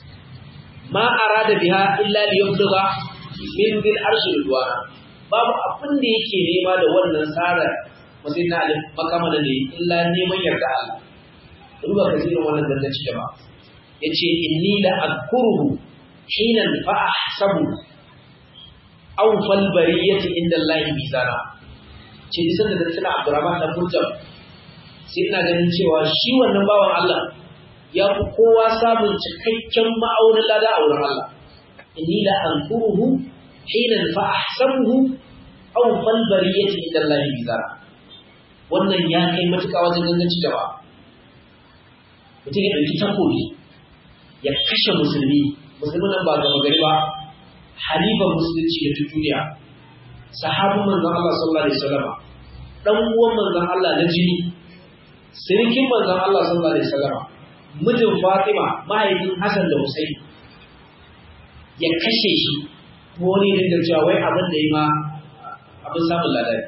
ma arada biha illa liyabluga min dil arshi ridwana babu abin da yake nema da wannan sara masai na Ali makamana ne illa neman yarda Allah duba kasirin wannan danganci jama'a yace inni la adkuruhu hina fa ahsabu aw fal bariyati inda Allah mizana ce nisan da tana Abdurrahman dan Murjam sai ina ganin cewa shi wannan bawan Allah ya fi kowa samun cikakken ma'aunin lada a wurin Allah inni la adkuruhu hina fa ahsabuhu aw fal bariyati inda Allah mizana wannan ya kai matuƙa wajen ganganci da ba mutum ya ɗauki takobi ya kashe musulmi musulmi nan ba gama gari ba halifar musulunci da duniya sahabin manzon Allah sallallahu alaihi wasallam dan uwan manzon Allah na jini sirkin manzon Allah sallallahu alaihi wasallam mijin Fatima mahaifin Hassan da Hussein ya kashe shi kuma wani dinga cewa wai abin da yi ma abin samun ladari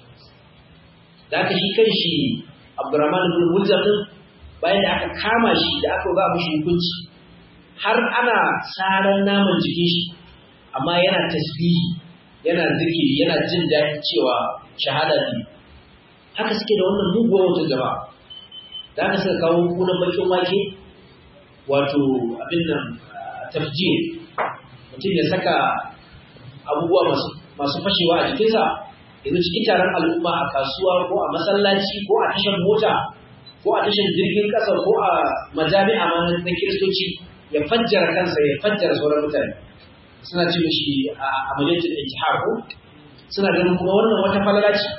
da aka shi kan shi Abdurrahman ibn Muljam bayan da aka kama shi da aka ba mishi hukunci har ana saran naman jikin shi amma yana tasbihi yana zikiri yana jin daɗi cewa shahada ne haka suke da wannan muguwar wata gaba da aka suka kawo kunan bakin wake wato abin nan tafjir mutum ya saka abubuwa masu fashewa a jikinsa yanzu cikin taron al'umma a kasuwa ko a masallaci ko a tashar mota ko a tashar jirgin ƙasa ko a majami'a ma na kiristoci ya fajjara kansa ya fajjara sauran mutane suna ce mishi a amaliyatul intihar ko suna ganin kuma wannan wata falala ce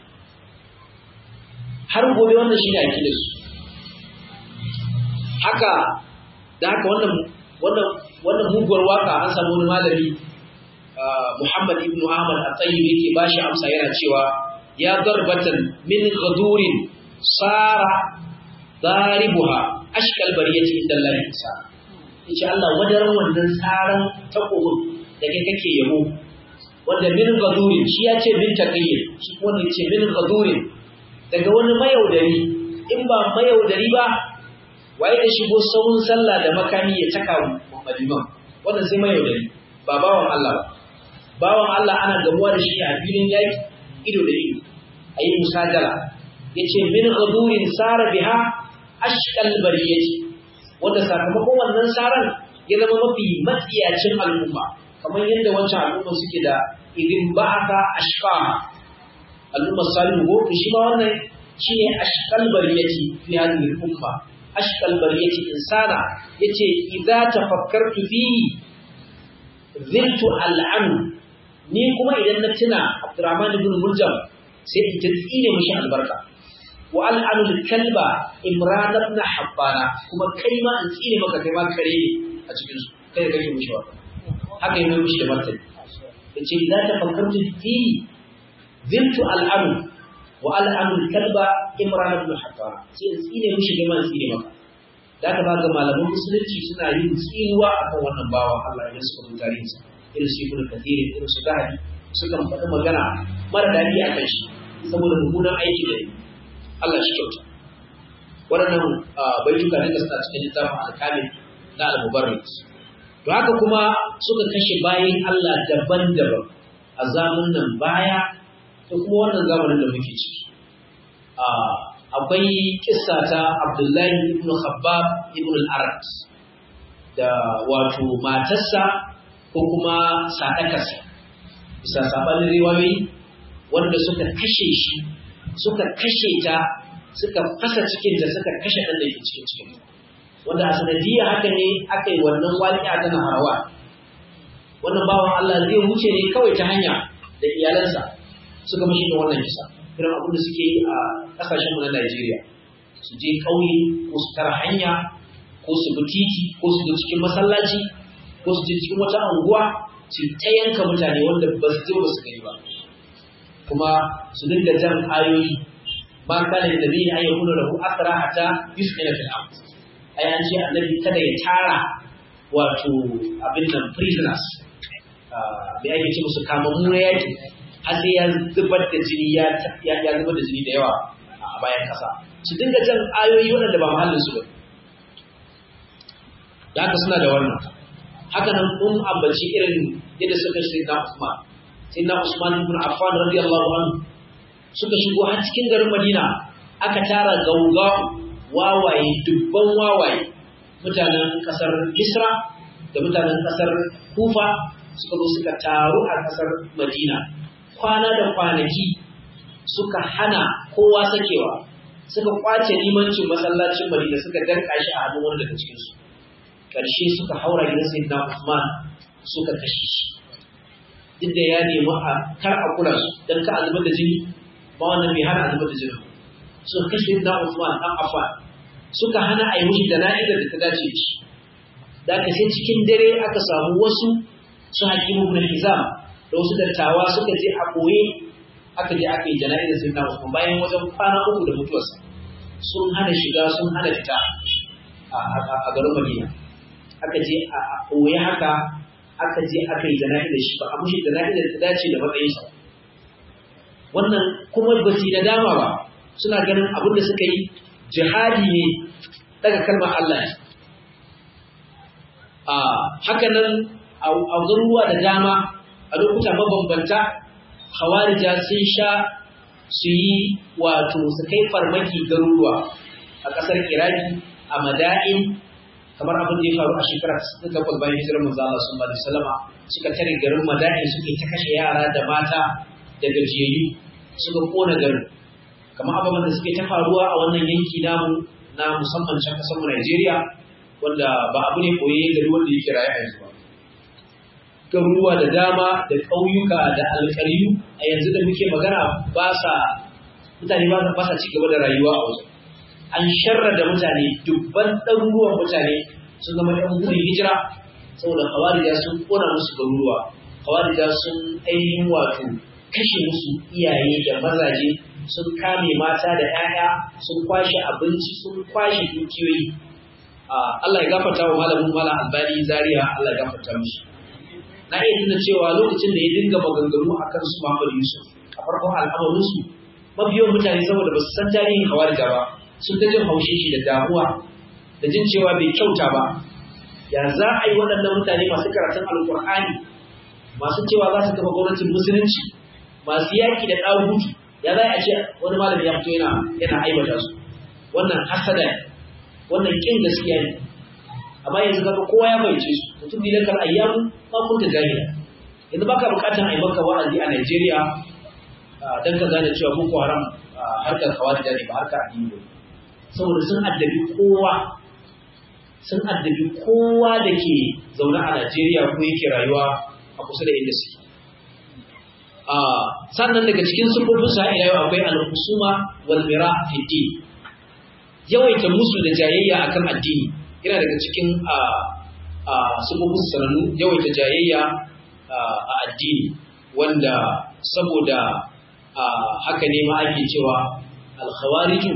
har gobe wannan shine akidar su haka da haka wannan wannan wannan muguwar waka an samu wani malami Muhammad ibn Ahmad at-Tayyib yake bashi amsa yana cewa ya darbatan min ghadurin sara daribuha ashkal bariyati inda Allah isa yace Allah wadaran wannan saran takobin da kai kake yabo wanda min gadurin shi ya ce min taqiyyin shi kuma ne ce min gadurin daga wani mayaudari in ba mayaudari ba waye da shigo sahun sallah da makami ya taka maliman wannan sai mayaudari ba bawan Allah ba bawan Allah ana gamuwa da shi a filin yaki ido da ido ayi musajala yace min gadurin sara biha ashkal bariyati wanda sakamakon wannan saran ya zama mafi matsiyacin al'umma kamar yadda wancan al'umma suke da idin ba'aka ashqa al'umma salihu ko to shi ma wannan shine ashqal bariyati fi hadhihi al-umma ashqal bariyati insana yace idza tafakkartu fihi ziltu al'an ni kuma idan na tuna Abdurrahman ibn Muljam sai in ta tsine mishi albarka wa al'anu kalba imran ibn habbana kuma kai ma in tsine maka kai ma kare ne a cikin su kai da kake mishi wa haka yana mishi da martani yace idan ta fakkartu fi zintu al'anu wa al'anu kalba imran ibn habbana sai in tsine mishi kai ma in tsine maka da ka ga malaman musulunci suna yin tsinuwa akan wannan bawa Allah ya su da tarihinsa irin su ibn kathir irin su dahi sukan faɗi magana mara daɗi akan shi saboda mummunan aiki da yi Allah shi kyauta. Waɗannan baituka ne da suna cikin littafin alkalin na al-mubarrid. To haka kuma suka kashe bayan Allah daban-daban a zamanin baya da kuma wannan zamanin da muke ciki. Akwai kissa ta Abdullahi ibn Khabbab ibn al-Arad da wato matarsa ko kuma sadakarsa. Bisa sabanin riwayoyi wanda suka kashe shi suka kashe ta suka fasa cikinta suka kashe ɗan da ke cikin cikin wanda a sanadiyya haka ne aka yi wannan wali'a tana harawa wannan bawan Allah zai wuce ne kawai ta hanya da iyalansa suka mashi da wannan kisa irin abin da suke yi a ƙasashen mu na Najeriya su je ƙauye ko su tara hanya ko ko su bi titi ko su bi cikin masallaci ko su je cikin wata anguwa su ta yanka mutane wanda ba su je ba su gani ba kuma su dinga jan ayoyi ma kana da nabi an yakuna lahu asra hatta yusmina fil ard ai an ce annabi kada ya tara wato abin nan prisoners da ake ce musu kamammu na yaki har sai ya zubar da jini ya ya zubar da jini da yawa a bayan kasa su dinga jan ayoyi waɗanda ba mahallin su ba da haka suna da wannan haka nan mun ambaci irin yadda suka shi na Usman sai na Usman ibn Affan radiyallahu anhu suka shigo har cikin garin Madina aka tara gauga wawaye dubban wawaye mutanen kasar Misra da mutanen kasar Kufa suka zo suka taru a kasar Madina kwana da kwanaki suka hana kowa sakewa suka kwace limancin masallacin Madina suka danka shi a hannun wanda daga cikin su karshe suka haura gidan Sayyidina Usman suka kashe shi duk da ya nemi a kar a kula su dan ka azubar da jini ba wannan bai hana azubar da jini suka kashe Sayyidina Usman dan Affan suka hana a yi mushi da na'izar da ta dace da shi da aka sai cikin dare aka samu wasu su hakimu ibn Hizam da wasu dattawa suka je a koye aka je aka yi jana'izar Sayyidina Usman bayan wajen kwana uku da mutuwarsa sun hana shiga sun hana fita a garin Madina aka je a koye haka aka je aka yi jana'izar shi ba a mushi jana'izar ta dace da matsayinsa wannan kuma ba su da dama ba suna ganin abin da suka yi jihadi ne daga kalmar Allah ne a haka nan a garuruwa da dama a lokuta mabambanta hawarija sun sha su yi wato su kai farmaki garuruwa a ƙasar iraki a mada'in kamar abin da ya faru a shekarar ta takwas bayan hijirar manzo Allah sallallahu alaihi wasallama suka tare garin mada'in suke ta kashe yara da mata da gajiyayyu suka kona garin kamar abubuwan da suke ta faruwa a wannan yanki namu na musamman can kasar Najeriya wanda ba abu ne koye gari wanda yake raye a yanzu ba garuruwa da dama da ƙauyuka da alƙaryu a yanzu da muke magana ba sa mutane ba sa ci gaba da rayuwa a wajen an sharra da mutane dubban ɗaruruwan mutane sun zama ɗan gudun hijira saboda hawarija sun ƙona musu garuruwa hawarija sun ainihin wato kashe musu iyaye da mazaje sun kame mata da 'ya'ya sun kwashe abinci sun kwashe dukiyoyi Allah ya gafarta wa malamin malam albani zaria Allah ya gafarta mishi na iya tuna cewa lokacin da ya dinga maganganu a kan su Muhammad Yusuf a farkon al'amarinsu mafiyan mutane saboda ba su san tarihin hawarija ba sun ta jin haushe shi da damuwa da jin cewa bai kyauta ba ya za a yi waɗannan mutane masu karatun alkur'ani masu cewa za su kafa gwamnatin musulunci masu yaƙi da ɗagutu ya za a ce wani malami ya fito yana yana aibata su wannan hasada ne wannan kin gaskiya ne amma yanzu kaga kowa ya fahimce su mutum bi lakal ayyamu ma kunta jahila yanzu baka bukatan a yi maka wa'azi a Najeriya dan ka gane cewa Boko Haram harkar kawai da ne ba harkar addini ba saboda sun addabi kowa sun addabi kowa da ke zaune a Najeriya ko yake rayuwa a kusa da inda suke sannan daga cikin sufofin sa ila yau akwai al-husuma wal mira fi din yawaita musu da jayayya akan addini yana daga cikin sufofin sanannu yawaita jayayya a addini wanda saboda haka ne ma ake cewa al-khawariju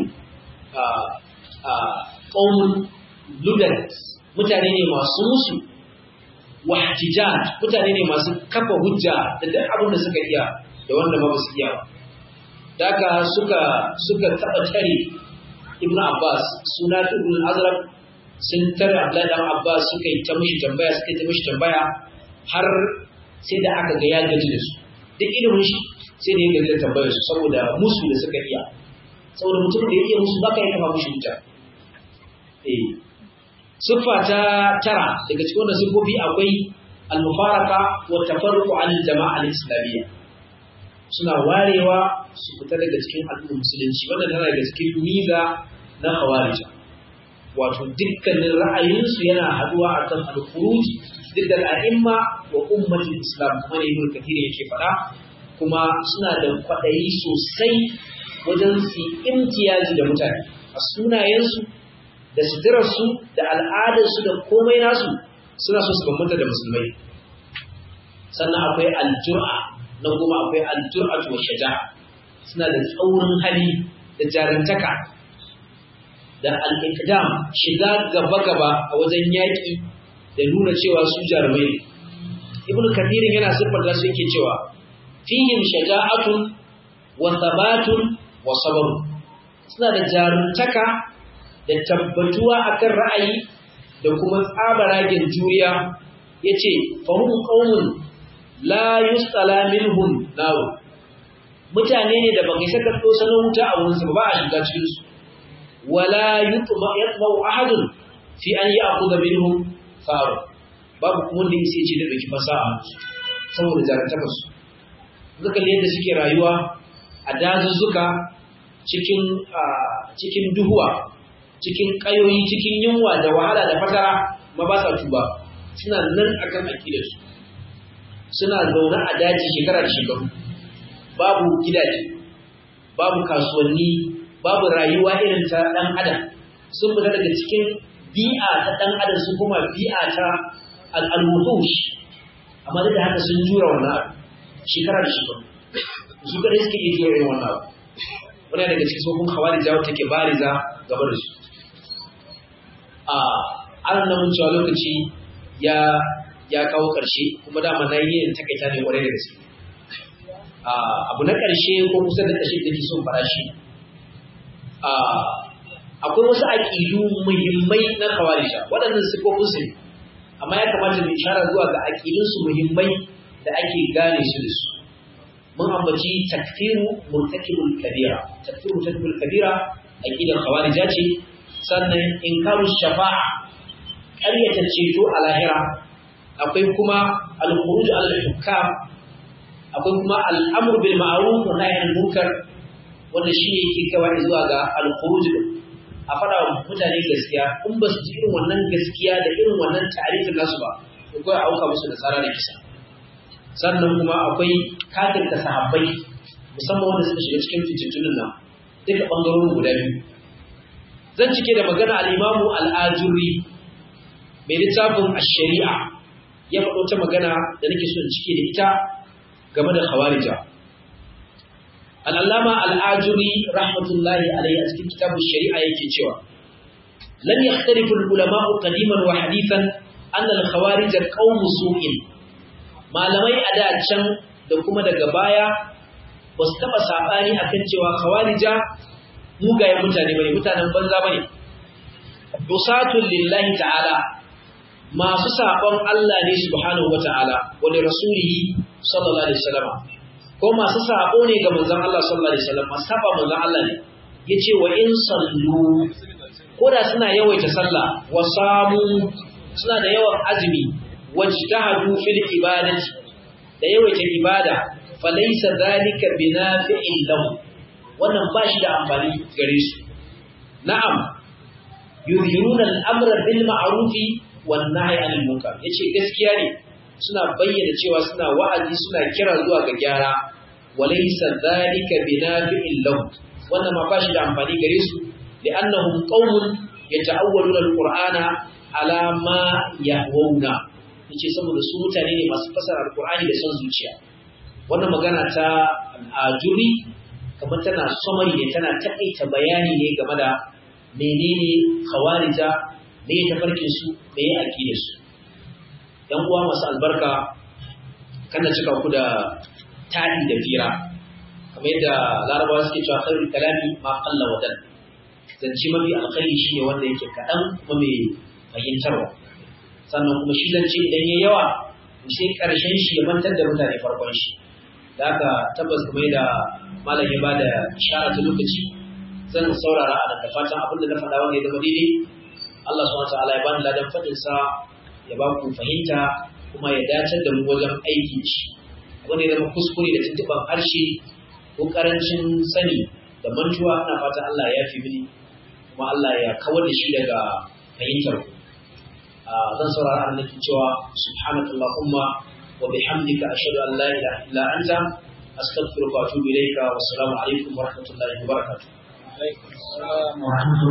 qaumun ludat mutane ne masu musu wahtijaj mutane ne masu kafa hujja da duk abin da suka iya da wanda ba su iya daga suka suka taba tare Ibn Abbas suna Ibn Azraq sun tare Abdullahi dan Abbas suka yi ta mishi tambaya suka yi ta mishi tambaya har sai da aka ga ya gaji da su duk ilimin shi sai da ya gaji da tambayar su saboda musu da suka iya saboda mutum da ya iya musu baka yi kafa mushi hujja eh siffa ta tara daga cikin wannan siffofi akwai al-mufaraka wa tafarruqu an al-jama'a al-islamiyya suna warewa su fita daga cikin al'ummar musulunci wannan tana daga cikin miza na khawarija wato dukkanin ra'ayinsu yana haduwa akan al-khuruj didda al-a'imma wa ummatul islam kuma ne ibn kathir yake faɗa kuma suna da kwaɗayi sosai wajen su imtiyazi da mutane a sunayensu da suturarsu da al'adarsu da komai nasu suna so su bambanta da musulmai sannan akwai aljur'a na kuma akwai aljur'a wa shaja'a suna da tsaurin hali da jarantaka da al'ikdam shiga gaba-gaba a wajen yaƙi da nuna cewa su jarumai ne ibn kathirin yana siffar su yake cewa fihim shaja'atun wa thabatun wa sabr suna da jaruntaka da tabbatuwa akan ra'ayi da kuma tsabaragen juriya yace fahum qaumun la yustala minhum nar mutane ne da baka saka to sanin wuta a wurin su ba a shiga cikin su wala yutma yatma ahadun fi an ya'khudha minhum faru babu kuma wanda yake ce da dauki fasaha saboda jarantaka su duka yadda suke rayuwa a dazuzzuka cikin cikin duhuwa cikin kayoyi cikin yunwa da wahala da fatara ma ba sa tuba suna nan akan akidar su suna zaune a daji shekara da shekaru babu gidaje babu kasuwanni babu rayuwa irin ta dan adam sun fita daga cikin bi'a ta dan adam su kuma bi'a ta al-wuhush amma da haka sun jura wannan shekara da shekaru su kada suke iya jura irin wannan abu wani daga cikin sofin khawarija wata take bariza gaba da su a an nan mun cewa lokaci ya ya kawo ƙarshe kuma dama na yi yin takaita ne kwarai da gaske abu na ƙarshe ko kusa da ƙarshe da ke son fara shi akwai wasu aƙidu muhimmai na kawarija waɗannan sifofin su amma ya kamata mu ishara zuwa ga aƙidunsu muhimmai da ake gane su da su mun ambaci takfiru murtakibul kabira takfiru murtakibul kabira aqidar khawarija ce sannan inkaru shafa'a ƙaryata ceto a lahira akwai kuma al-khuruj al-hukam akwai kuma al-amr bil ma'ruf wa nahy anil munkar wanda shi yake kawai zuwa ga al-khuruj a fada wa mutane gaskiya in ba su ji irin wannan gaskiya da irin wannan ta'arifin nasu ba ko kawai auka musu da tsara da kisa sannan kuma akwai kafirta sahabbai musamman wanda suka shiga cikin fitintunin nan duka bangarorin guda biyu zan cike da magana al-imamu al-ajuri mai littafin ash-shari'a ya faɗo ta magana da nake so in cike da ita game da khawarija al-allama al-ajuri rahmatullahi alayhi a cikin kitabun shari'a yake cewa lam yakhtalifu al-ulama'u qadiman wa hadithan anna al-khawarij qawmu su'in malamai a da can da kuma daga baya ba su taɓa saɓani a kan cewa kawarija mugayen mutane bane mutanen banza bane dusatun lillahi ta'ala masu saɓon Allah ne subhanahu wa ta'ala wani rasulihi sallallahu alaihi wasallam ko masu saɓo ne ga manzon Allah sallallahu alaihi wasallam masu saɓa manzon Allah ne yace wa in sallu ko da suna yawaita sallah wa samu suna da yawan azumi wajtahadu fil ibadati da yawaita ibada falaysa zalika binafi'in lahu wannan ba shi da amfani gare su na'am yuhiruna al-amra bil ma'rufi wan nahyi 'anil munkar yace gaskiya ne suna bayyana cewa suna wa'azi suna kira zuwa ga gyara walaysa zalika binafi'in lahu wannan ma ba shi da amfani gare su li'annahum qaumun yata'awwaluna al-qur'ana ala ma yahwuna yace saboda su mutane ne masu fasara alqur'ani da son zuciya wannan magana ta ajuri kamar tana summary ne tana takaita bayani ne game da menene khawarija me ya tafarkin su me ya akide su yan uwa masu albarka kana cika ku da tadi da fira kamar yadda larabawa suke cewa khairul kalami ma qalla wa dan zance mafi alkhairi shine wanda yake kadan kuma mai fahimtarwa sannan kuma shi zance idan ya yawa sai karshen shi ya mantar da mutane farkon shi da haka tabbas kuma da malam ya bada ishara ta lokaci zan saurara a da fatan abin da na faɗa wanda ya zama daidai Allah subhanahu wataala ya bani ladan fadin sa ya ba ku fahimta kuma ya dace da mu wajen aiki shi abin da ya zama kuskure da tuntuɓar harshe ko karancin sani da mantuwa ina fatan Allah ya yafi mini kuma Allah ya kawar da shi daga fahimtar ku zan saurara a nake cewa subhanakallahumma wa bihamdika ashhadu an la ilaha illa anta astaghfiruka wa atubu ilayka wa assalamu alaikum wa rahmatullahi wa barakatuh